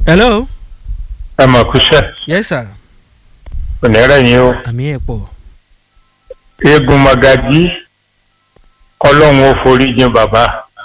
hello. ẹ mọ̀ kúṣẹ́ yes sir. onírẹ̀ yín o àmì ẹ̀ pọ̀. eégún magají ọlọ́run ó forí jìn bàbá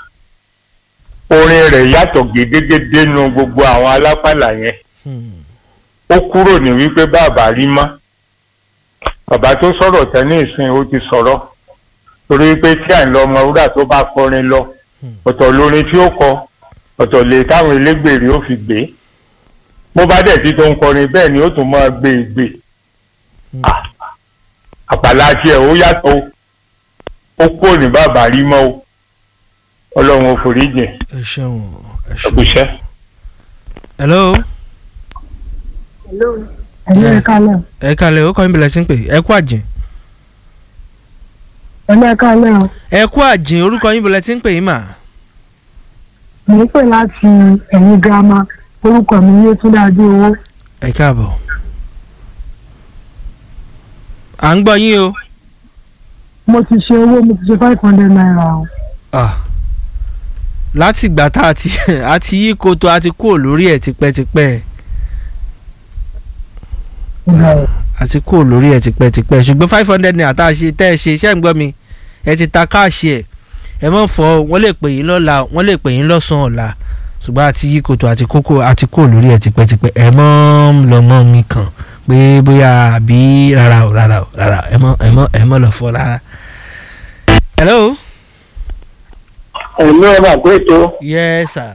orin rẹ̀ yàtọ̀ gédégédé nu gbogbo àwọn alápàlà yẹn Hmm. ó kúrò ní wípé bàbá rí mọ́ bàbá tó sọ̀rọ̀ tẹ́ní ìsìn ó ti sọ̀rọ̀ torí pé tí à ń lọ ọmọ wúrà tó bá kọrin lọ ọ̀tọ̀ lórin tí ó kọ ọ̀tọ̀ lè táwọn elégbèrè ó fi gbé bó bá dẹ̀ tí tó ń kọrin bẹ́ẹ̀ ni ó tún máa gbé e gbé Ah, àpàlà tiẹ̀ ó yàtọ̀ o ó kúrò ní bàbá rí mọ́ o ọlọ́run ó forí jìn ẹ ṣeun ẹ ṣeun. ẹ̀kúṣẹ́. hello. ẹ̀lú ẹ̀ka lẹ̀ ẹ kalẹ̀ ó kọ́ yín bẹ̀rẹ̀ sí ń pè ẹ kú àjìn. ẹ̀lú ẹ̀ka lẹ̀ o ẹ kú àjìn orúkọ yín bẹ̀rẹ̀ sí ń pè yín mà. mò ń pè láti ẹ̀yìn girama orúkọ mi ní Túndé Adéowó ẹ káàbọ̀. à ń gbọ́ yín o. mo ti ṣe owó mo ti ṣe five hundred naira o Ah. láti ìgbà tá a ti a ti yí koto a ti kúrò lórí ẹ̀ tipẹ́tipẹ́ a ti kúrò lórí ẹ̀ tipẹ́tipẹ́ ṣùgbọ́n five hundred naira tá a ṣe tẹ́ ẹ ṣe iṣẹ́ ń gbọ́ mi ẹ ti ta káàṣì ẹ̀ ẹ mọ̀ fọ́ wọ́n lè pè yín lọ́la wọ́n lè pè yín lọ́sàn-án ọ̀la ṣùgbọ́n a ti yí koto a ti kókó a ti kúrò lórí ẹ̀ tipẹ́tipẹ́ ẹ mọ̀ lọ mọ́ mi kàn pé bóyá àbí rárá o rárá o rárá o ẹ mọ̀ ẹ mọ̀ ẹ mọ̀ lọ fọ́ rárá. hello. ẹ̀mí ọba àgbẹ̀tọ́ yes sir.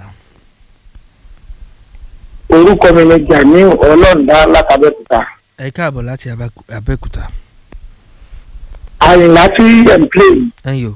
orúkọ mi ni Jamiu ọlọ́ọ̀dá látàbẹ́kúta ẹ káàbọ̀ láti Abẹ́kú- Abẹ́òkúta àyìnlá tí ẹ̀ ń plé ẹ̀yọ́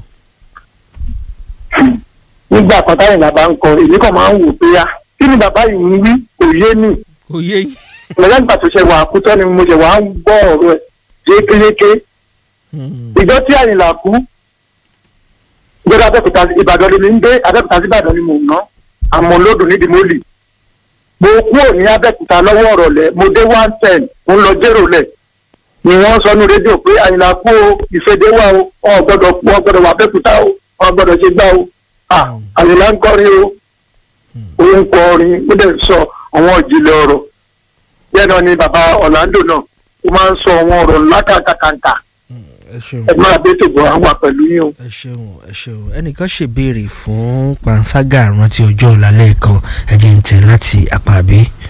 nígbà kan táyìnlá bá ń kọ èmi kàn máa ń wò pé á kí ni bàbá yìí ń wí kò yé mi kò yé yín. lọ́jọ́ nígbà tó ṣe wà á kú tán ni mo ṣe wà á ń gbọ́ ọ̀rọ̀ ẹ̀ yékéyéké ìjọ tí àyìnlá kú ìjọba Abẹ́òkúta Ìbàdàn ni mi ń gbé Abẹ́òkúta sí Ìbàdàn ni mò ń ná àmọ́ lódò nídìí mólì mo kúrò ní Abẹ́òkúta lọ́wọ́ ọ̀rọ̀ lẹ̀ mo dé one ten mo ń lọ jérò lẹ̀ ni wọ́n sọ ní rédíò pé àyìnlá kú o ìfẹ́dé wà o ọ̀ gbọ́dọ̀ kú ọ gbọ́dọ̀ wà Abẹ́òkúta o ọ̀ gbọ́dọ̀ ṣe gbá o Ah, àyìnlá ń kọrin o ó ń kọrin ó dẹ̀ ń sọ àwọn ìjìnlẹ̀ ọ̀rọ̀ bẹ́ẹ̀ náà ni bàbá Orlando náà ó máa ń sọ àwọn ọ̀rọ̀ ńlá kàkàkàkà ẹ ṣeun ẹ máa bẹ́ tòbọ̀ àwọn pẹ̀lú yín o. ẹ ṣeun ẹ ṣeun ẹnìkan ṣèbéèrè fún panṣágà rántí ọjọ́ ọ̀la lẹ́ẹ̀kan ẹ̀jẹ̀ ń tẹ̀ láti àpàbí